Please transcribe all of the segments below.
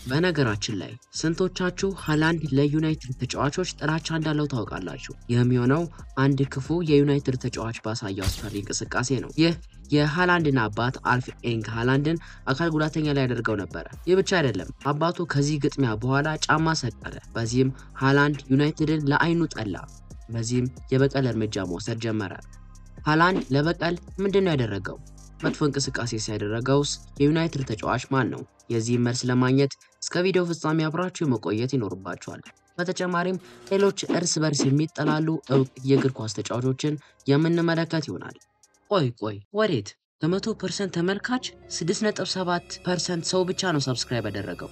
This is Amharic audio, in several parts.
በነገራችን ላይ ስንቶቻችሁ ሃላንድ ለዩናይትድ ተጫዋቾች ጥላቻ እንዳለው ታውቃላችሁ? ይህም የሆነው አንድ ክፉ የዩናይትድ ተጫዋች ባሳየው አስፈሪ እንቅስቃሴ ነው። ይህ የሃላንድን አባት አልፍ ኤንግ ሃላንድን አካል ጉዳተኛ ላይ ያደርገው ነበረ። ይህ ብቻ አይደለም፣ አባቱ ከዚህ ግጥሚያ በኋላ ጫማ ሰቀለ። በዚህም ሃላንድ ዩናይትድን ለአይኑ ጠላ። በዚህም የበቀል እርምጃ መውሰድ ጀመረ። ሃላንድ ለበቀል ምንድን ነው ያደረገው? መጥፎ እንቅስቃሴ ሲያደረገውስ የዩናይትድ ተጫዋች ማን ነው? የዚህም መልስ ለማግኘት እስከ ቪዲዮ ፍጻሜ አብራችሁ መቆየት ይኖርባችኋል። በተጨማሪም ሌሎች እርስ በርስ የሚጠላሉ እውቅ የእግር ኳስ ተጫዋቾችን የምንመለከት ይሆናል። ቆይ ቆይ ወዴት? ከመቶ ፐርሰንት ተመልካች 6.7 ፐርሰንት ሰው ብቻ ነው ሰብስክራይብ ያደረገው።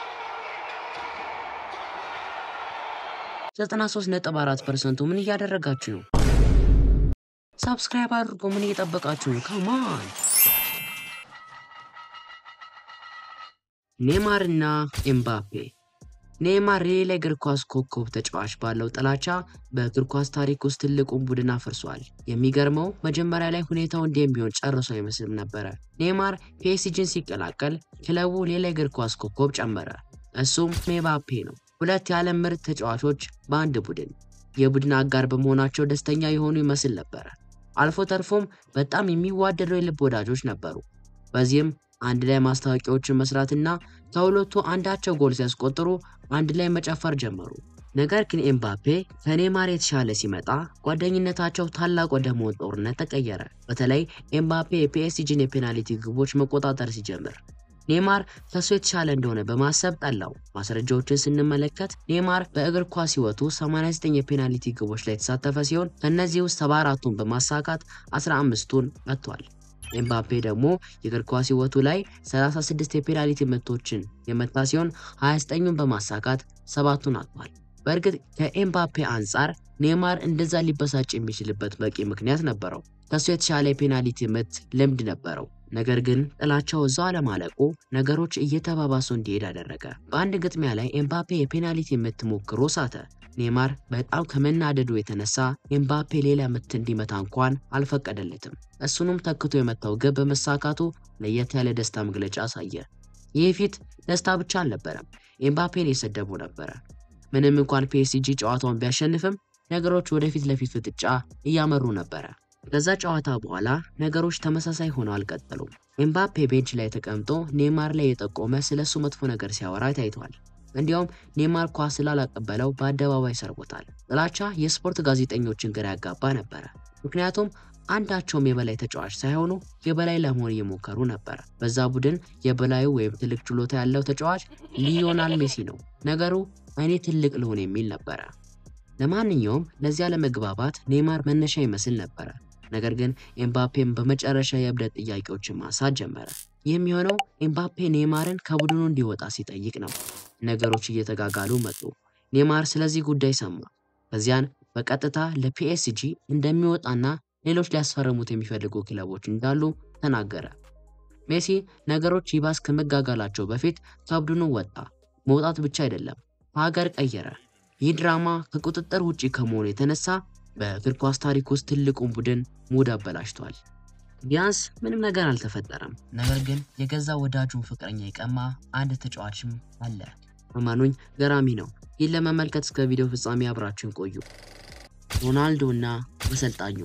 93.4 ፐርሰንቱ ምን እያደረጋችሁ ነው? ሰብስክራይብ አድርጎ ምን እየጠበቃችሁ ነው? ካማን ኔማር እና ኤምባፔ ኔማር የሌላ እግር ኳስ ኮከብ ተጫዋች ባለው ጥላቻ በእግር ኳስ ታሪክ ውስጥ ትልቁን ቡድን አፍርሷል። የሚገርመው መጀመሪያ ላይ ሁኔታው እንዲህ የሚሆን ጨርሶ አይመስልም ነበረ። ኔማር ፒኤስጂን ሲቀላቀል ክለቡ ሌላ እግር ኳስ ኮከብ ጨመረ። እሱም ኤምባፔ ነው። ሁለት የዓለም ምርጥ ተጫዋቾች በአንድ ቡድን የቡድን አጋር በመሆናቸው ደስተኛ የሆኑ ይመስል ነበረ። አልፎ ተርፎም በጣም የሚዋደዱ የልብ ወዳጆች ነበሩ። በዚህም አንድ ላይ ማስታወቂያዎችን መስራትና ከሁለቱ አንዳቸው ጎል ሲያስቆጥሩ አንድ ላይ መጨፈር ጀመሩ። ነገር ግን ኤምባፔ ከኔማር የተሻለ ሲመጣ ጓደኝነታቸው ታላቅ ወደ መሆን ጦርነት ተቀየረ። በተለይ ኤምባፔ የፒኤስጂን የፔናልቲ ግቦች መቆጣጠር ሲጀምር ኔማር ከሱ የተሻለ እንደሆነ በማሰብ ጠላው። ማስረጃዎችን ስንመለከት ኔማር በእግር ኳስ ሕይወቱ 89 የፔናልቲ ግቦች ላይ የተሳተፈ ሲሆን ከእነዚህ ውስጥ 74ቱን በማሳካት 15ቱን መጥቷል። ኤምባፔ ደግሞ የእግር ኳስ ሕይወቱ ላይ 36 የፔናልቲ ምቶችን የመታ ሲሆን 29ን በማሳካት ሰባቱን አጥቷል። በእርግጥ ከኤምባፔ አንጻር ኔማር እንደዛ ሊበሳጭ የሚችልበት በቂ ምክንያት ነበረው። ከሱ የተሻለ የፔናልቲ ምት ልምድ ነበረው። ነገር ግን ጥላቻው እዛው አለማለቁ ነገሮች እየተባባሱ እንዲሄድ አደረገ። በአንድ ግጥሚያ ላይ ኤምባፔ የፔናልቲ ምት ሞክሮ ሳተ። ኔማር በጣም ከመናደዱ የተነሳ ኤምባፔ ሌላ ምት እንዲመታ እንኳን አልፈቀደለትም። እሱንም ተክቶ የመታው ግብ በመሳካቱ ለየት ያለ ደስታ መግለጫ አሳየ። ይህ ፊት ደስታ ብቻ አልነበረም፣ ኤምባፔን የሰደቡ ነበረ። ምንም እንኳን ፒኤስጂ ጨዋታውን ቢያሸንፍም ነገሮች ወደፊት ለፊት ፍጥጫ እያመሩ ነበረ። ከዛ ጨዋታ በኋላ ነገሮች ተመሳሳይ ሆነው አልቀጠሉም። ኤምባፔ ቤንች ላይ ተቀምጦ ኔማር ላይ የጠቆመ ስለሱ መጥፎ ነገር ሲያወራ ታይቷል። እንዲያውም ኔማር ኳስ ስላላቀበለው በአደባባይ ሰርቦታል። ጥላቻ የስፖርት ጋዜጠኞችን ግራ ያጋባ ነበረ። ምክንያቱም አንዳቸውም የበላይ ተጫዋች ሳይሆኑ የበላይ ለመሆን እየሞከሩ ነበረ። በዛ ቡድን የበላዩ ወይም ትልቅ ችሎታ ያለው ተጫዋች ሊዮናል ሜሲ ነው። ነገሩ እኔ ትልቅ ልሆን የሚል ነበረ። ለማንኛውም ለዚያ ለመግባባት ኔማር መነሻ ይመስል ነበረ። ነገር ግን ኤምባፔም በመጨረሻ የእብደት ጥያቄዎችን ማንሳት ጀመረ። ይህም የሆነው ኤምባፔ ኔማርን ከቡድኑ እንዲወጣ ሲጠይቅ ነው። ነገሮች እየተጋጋሉ መጡ። ኔማር ስለዚህ ጉዳይ ሰማ። ከዚያን በቀጥታ ለፒኤስጂ እንደሚወጣና ሌሎች ሊያስፈርሙት የሚፈልጉ ክለቦች እንዳሉ ተናገረ። ሜሲ ነገሮች ይባስ ከመጋጋላቸው በፊት ከቡድኑ ወጣ። መውጣት ብቻ አይደለም፣ ሀገር ቀየረ። ይህ ድራማ ከቁጥጥር ውጪ ከመሆኑ የተነሳ በእግር ኳስ ታሪክ ውስጥ ትልቁን ቡድን ሙድ አበላሽቷል። ቢያንስ ምንም ነገር አልተፈጠረም። ነገር ግን የገዛ ወዳጁን ፍቅረኛ የቀማ አንድ ተጫዋችም አለ። እመኑኝ ገራሚ ነው። ይህን ለመመልከት እስከ ቪዲዮ ፍጻሜ አብራችሁን ቆዩ። ሮናልዶ እና አሰልጣኙ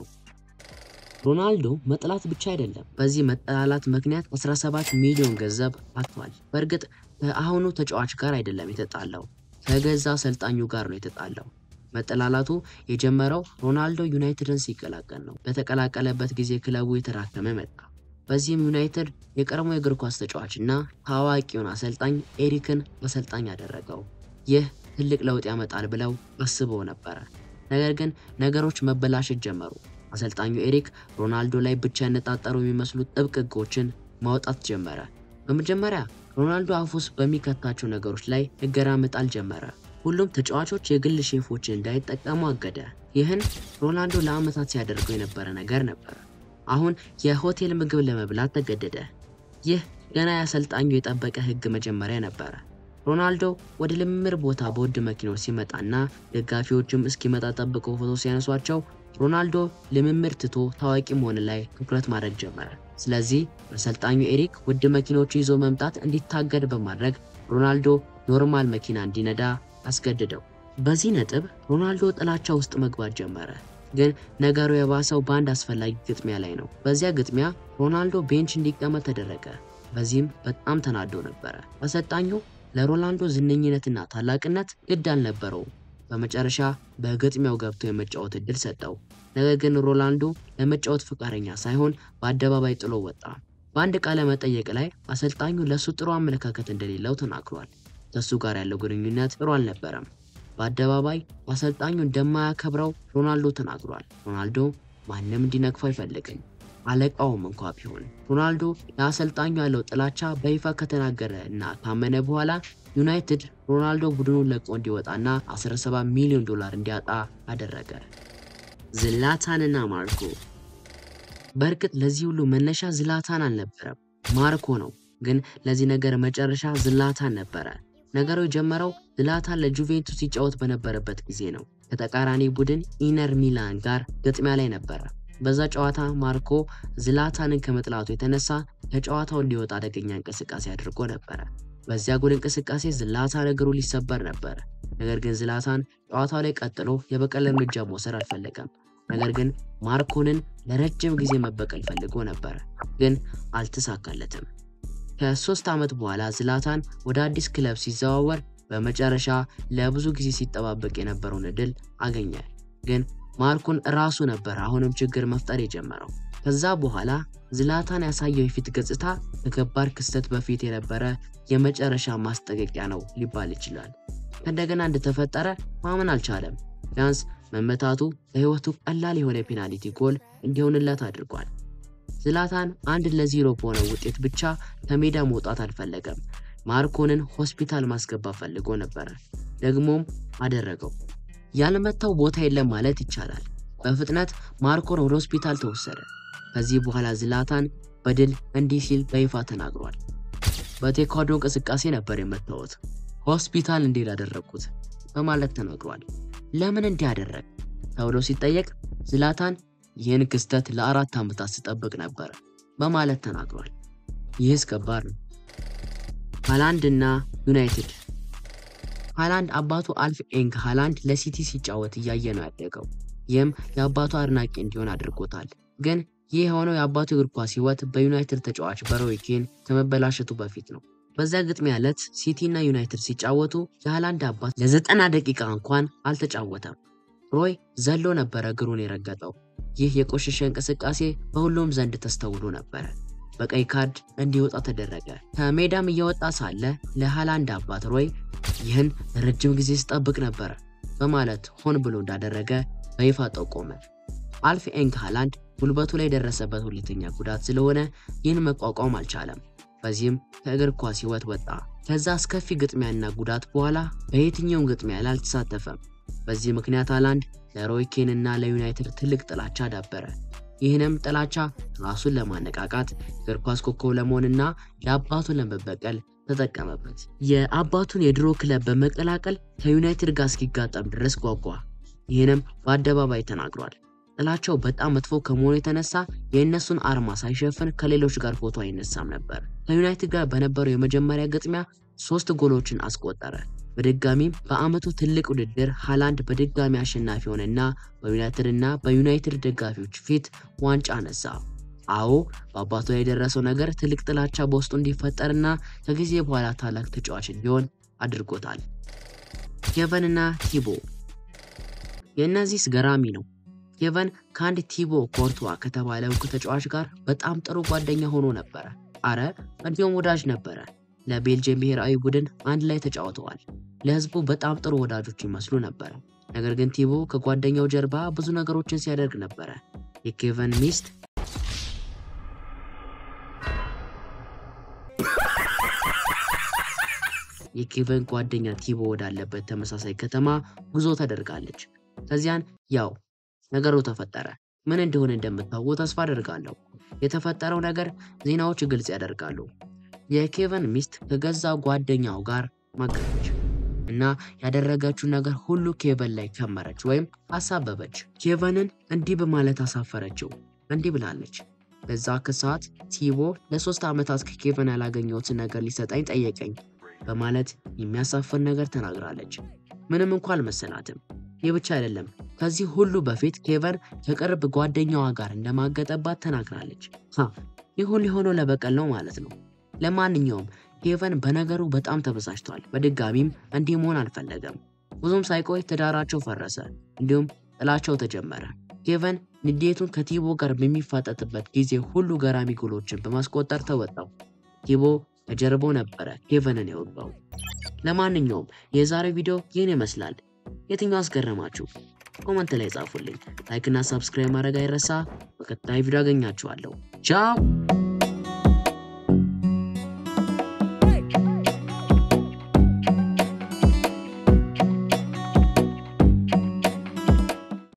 ሮናልዶ መጥላት ብቻ አይደለም፣ በዚህ መጠላላት ምክንያት 17 ሚሊዮን ገንዘብ አጥቷል። በእርግጥ ከአሁኑ ተጫዋች ጋር አይደለም የተጣላው ከገዛ አሰልጣኙ ጋር ነው የተጣላው። መጠላላቱ የጀመረው ሮናልዶ ዩናይትድን ሲቀላቀል ነው። በተቀላቀለበት ጊዜ ክለቡ የተራከመ መጣ። በዚህም ዩናይትድ የቀድሞ የእግር ኳስ ተጫዋች እና ታዋቂውን አሰልጣኝ ኤሪክን አሰልጣኝ አደረገው። ይህ ትልቅ ለውጥ ያመጣል ብለው አስበው ነበረ። ነገር ግን ነገሮች መበላሸት ጀመሩ። አሰልጣኙ ኤሪክ ሮናልዶ ላይ ብቻ ያነጣጠሩ የሚመስሉ ጥብቅ ሕጎችን ማውጣት ጀመረ። በመጀመሪያ ሮናልዶ አፍ ውስጥ በሚከታቸው ነገሮች ላይ እገራ መጣል ጀመረ። ሁሉም ተጫዋቾች የግል ሼፎችን እንዳይጠቀሙ አገደ። ይህን ሮናልዶ ለዓመታት ሲያደርገው የነበረ ነገር ነበር። አሁን የሆቴል ምግብ ለመብላት ተገደደ። ይህ ገና የአሰልጣኙ የጠበቀ ሕግ መጀመሪያ ነበረ። ሮናልዶ ወደ ልምምድ ቦታ በውድ መኪኖች ሲመጣና ደጋፊዎችም እስኪመጣ ጠብቀው ፎቶ ሲያነሷቸው ሮናልዶ ልምምድ ትቶ ታዋቂ መሆን ላይ ትኩረት ማድረግ ጀመረ። ስለዚህ አሰልጣኙ ኤሪክ ውድ መኪኖቹ ይዞ መምጣት እንዲታገድ በማድረግ ሮናልዶ ኖርማል መኪና እንዲነዳ አስገድደው። በዚህ ነጥብ ሮናልዶ ጥላቻ ውስጥ መግባት ጀመረ። ግን ነገሩ የባሰው በአንድ አስፈላጊ ግጥሚያ ላይ ነው። በዚያ ግጥሚያ ሮናልዶ ቤንች እንዲቀመጥ ተደረገ። በዚህም በጣም ተናዶ ነበረ። አሰልጣኙ ለሮናልዶ ዝነኝነትና ታላቅነት ግድ አልነበረውም። በመጨረሻ በግጥሚያው ገብቶ የመጫወት እድል ሰጠው። ነገር ግን ሮናልዶ ለመጫወት ፈቃደኛ ሳይሆን በአደባባይ ጥሎ ወጣ። በአንድ ቃለ መጠየቅ ላይ አሰልጣኙ ለእሱ ጥሩ አመለካከት እንደሌለው ተናግሯል። ከእሱ ጋር ያለው ግንኙነት ጥሩ አልነበረም። በአደባባይ አሰልጣኙ እንደማያከብረው ሮናልዶ ተናግሯል። ሮናልዶ ማንም እንዲነቅፈው አይፈልግም፣ አለቃውም እንኳ ቢሆን። ሮናልዶ ለአሰልጣኙ ያለው ጥላቻ በይፋ ከተናገረ እና ካመነ በኋላ ዩናይትድ ሮናልዶ ቡድኑን ለቆ እንዲወጣና 17 ሚሊዮን ዶላር እንዲያጣ አደረገ። ዝላታንና ማርኮ በእርግጥ ለዚህ ሁሉ መነሻ ዝላታን አልነበረም፣ ማርኮ ነው። ግን ለዚህ ነገር መጨረሻ ዝላታን ነበረ። ነገሩ የጀመረው ዝላታን ለጁቬንቱስ ሲጫወት በነበረበት ጊዜ ነው። ከተቃራኒ ቡድን ኢነር ሚላን ጋር ግጥሚያ ላይ ነበረ። በዛ ጨዋታ ማርኮ ዝላታንን ከመጥላቱ የተነሳ ከጨዋታው እንዲወጣ አደገኛ እንቅስቃሴ አድርጎ ነበረ። በዚያ ጎል እንቅስቃሴ ዝላታን እግሩ ሊሰበር ነበረ። ነገር ግን ዝላታን ጨዋታው ላይ ቀጥሎ የበቀል እርምጃ መውሰድ አልፈለገም። ነገር ግን ማርኮንን ለረጅም ጊዜ መበቀል ፈልጎ ነበረ፣ ግን አልተሳካለትም። ከሶስት ዓመት በኋላ ዝላታን ወደ አዲስ ክለብ ሲዘዋወር በመጨረሻ ለብዙ ጊዜ ሲጠባበቅ የነበረውን እድል አገኘ። ግን ማርኮን ራሱ ነበር አሁንም ችግር መፍጠር የጀመረው። ከዛ በኋላ ዝላታን ያሳየው የፊት ገጽታ ከከባድ ክስተት በፊት የነበረ የመጨረሻ ማስጠንቀቂያ ነው ሊባል ይችላል። ከእንደገና እንደተፈጠረ ማመን አልቻለም። ቢያንስ መመታቱ ለሕይወቱ ቀላል የሆነ የፔናልቲ ጎል እንዲሆንለት አድርጓል። ዝላታን አንድ ለዜሮ በሆነ ውጤት ብቻ ከሜዳ መውጣት አልፈለገም። ማርኮንን ሆስፒታል ማስገባት ፈልጎ ነበረ። ደግሞም አደረገው። ያልመታው ቦታ የለም ማለት ይቻላል። በፍጥነት ማርኮን ወደ ሆስፒታል ተወሰደ። ከዚህ በኋላ ዝላታን በድል እንዲህ ሲል በይፋ ተናግሯል። በቴኳንዶ እንቅስቃሴ ነበር የመታወት፣ ሆስፒታል እንዲል አደረግኩት በማለት ተናግሯል። ለምን እንዲህ አደረግ ተብሎ ሲጠየቅ ዝላታን ይህን ክስተት ለአራት ዓመታት ስጠብቅ ነበር በማለት ተናግሯል። ይህስ ከባድ ነው። ሃላንድ እና ዩናይትድ ሃላንድ አባቱ አልፍ ኤንግ ሃላንድ ለሲቲ ሲጫወት እያየ ነው ያደገው። ይህም የአባቱ አድናቂ እንዲሆን አድርጎታል። ግን ይህ የሆነው የአባቱ እግር ኳስ ሕይወት በዩናይትድ ተጫዋች በሮይ ኬን ከመበላሸቱ በፊት ነው። በዛ ግጥሚያ ዕለት ሲቲ እና ዩናይትድ ሲጫወቱ የሃላንድ አባት ለዘጠና ደቂቃ እንኳን አልተጫወተም። ሮይ ዘሎ ነበረ እግሩን የረገጠው። ይህ የቆሸሸ እንቅስቃሴ በሁሉም ዘንድ ተስተውሎ ነበረ። በቀይ ካርድ እንዲወጣ ተደረገ። ከሜዳም እየወጣ ሳለ ለሃላንድ አባት ሮይ ይህን ረጅም ጊዜ ስጠብቅ ነበረ በማለት ሆን ብሎ እንዳደረገ በይፋ ጠቆመ። አልፍ ኤንግ ሃላንድ ጉልበቱ ላይ የደረሰበት ሁለተኛ ጉዳት ስለሆነ ይህን መቋቋም አልቻለም። በዚህም ከእግር ኳስ ሕይወት ወጣ። ከዛ አስከፊ ግጥሚያና ጉዳት በኋላ በየትኛውም ግጥሚያ ላይ አልተሳተፈም። በዚህ ምክንያት ሃላንድ ለሮይ ኬን እና ለዩናይትድ ትልቅ ጥላቻ ዳበረ። ይህንም ጥላቻ ራሱን ለማነቃቃት እግር ኳስ ኮከብ ለመሆንና ለአባቱን ለመበቀል ተጠቀመበት። የአባቱን የድሮ ክለብ በመቀላቀል ከዩናይትድ ጋር እስኪጋጠም ድረስ ጓጓ። ይህንም በአደባባይ ተናግሯል። ጥላቸው በጣም መጥፎ ከመሆኑ የተነሳ የእነሱን አርማ ሳይሸፍን ከሌሎች ጋር ፎቶ አይነሳም ነበር። ከዩናይትድ ጋር በነበረው የመጀመሪያ ግጥሚያ ሶስት ጎሎችን አስቆጠረ። በድጋሚም በአመቱ ትልቅ ውድድር ሃላንድ በድጋሚ አሸናፊ ሆነና በዩናይትድ እና በዩናይትድ ደጋፊዎች ፊት ዋንጫ አነሳ። አዎ በአባቱ ላይ የደረሰው ነገር ትልቅ ጥላቻ በውስጡ እንዲፈጠርና ከጊዜ በኋላ ታላቅ ተጫዋች እንዲሆን አድርጎታል። ኬቨን እና ቲቦ የእነዚህ ገራሚ ነው። ኬቨን ከአንድ ቲቦ ኮርቷ ከተባለ እውቅ ተጫዋች ጋር በጣም ጥሩ ጓደኛ ሆኖ ነበረ። አረ እንዲሁም ወዳጅ ነበረ። ለቤልጅየም ብሔራዊ ቡድን አንድ ላይ ተጫውተዋል። ለህዝቡ በጣም ጥሩ ወዳጆች ይመስሉ ነበረ። ነገር ግን ቲቦ ከጓደኛው ጀርባ ብዙ ነገሮችን ሲያደርግ ነበረ። የኬቨን ሚስት የኬቨን ጓደኛ ቲቦ ወዳለበት ተመሳሳይ ከተማ ጉዞ ተደርጋለች። ከዚያን ያው ነገሩ ተፈጠረ። ምን እንደሆነ እንደምታውቁ ተስፋ አደርጋለሁ። የተፈጠረው ነገር ዜናዎች ግልጽ ያደርጋሉ። የኬቨን ሚስት ከገዛ ጓደኛው ጋር ማገረች እና ያደረገችው ነገር ሁሉ ኬቨን ላይ ከመረች ወይም አሳበበች። ኬቨንን እንዲህ በማለት አሳፈረችው። እንዲህ ብላለች። በዛ ከሰዓት ቲቦ ለሶስት ዓመታት ከኬቨን ያላገኘሁትን ነገር ሊሰጠኝ ጠየቀኝ። በማለት የሚያሳፍር ነገር ተናግራለች። ምንም እንኳ አልመሰላትም። ይህ ብቻ አይደለም። ከዚህ ሁሉ በፊት ኬቨን ከቅርብ ጓደኛዋ ጋር እንደማገጠባት ተናግራለች። ይህ ሁሉ የሆነው ለበቀል ነው ማለት ነው። ለማንኛውም ኬቨን በነገሩ በጣም ተበሳጭቷል። በድጋሚም እንዲህ መሆን አልፈለገም። ብዙም ሳይቆይ ትዳራቸው ፈረሰ፣ እንዲሁም ጥላቸው ተጀመረ። ኬቨን ንዴቱን ከቲቦ ጋር በሚፋጠጥበት ጊዜ ሁሉ ገራሚ ጎሎችን በማስቆጠር ተወጣው። ቲቦ ከጀርባው ነበረ ኬቨንን የወጋው። ለማንኛውም የዛሬው ቪዲዮ ይህን ይመስላል። የትኛው አስገረማችሁ? ኮመንት ላይ ጻፉልኝ። ላይክና ሳብስክራይብ ማድረግ አይረሳ። በቀጣይ ቪዲዮ አገኛችኋለሁ። ቻው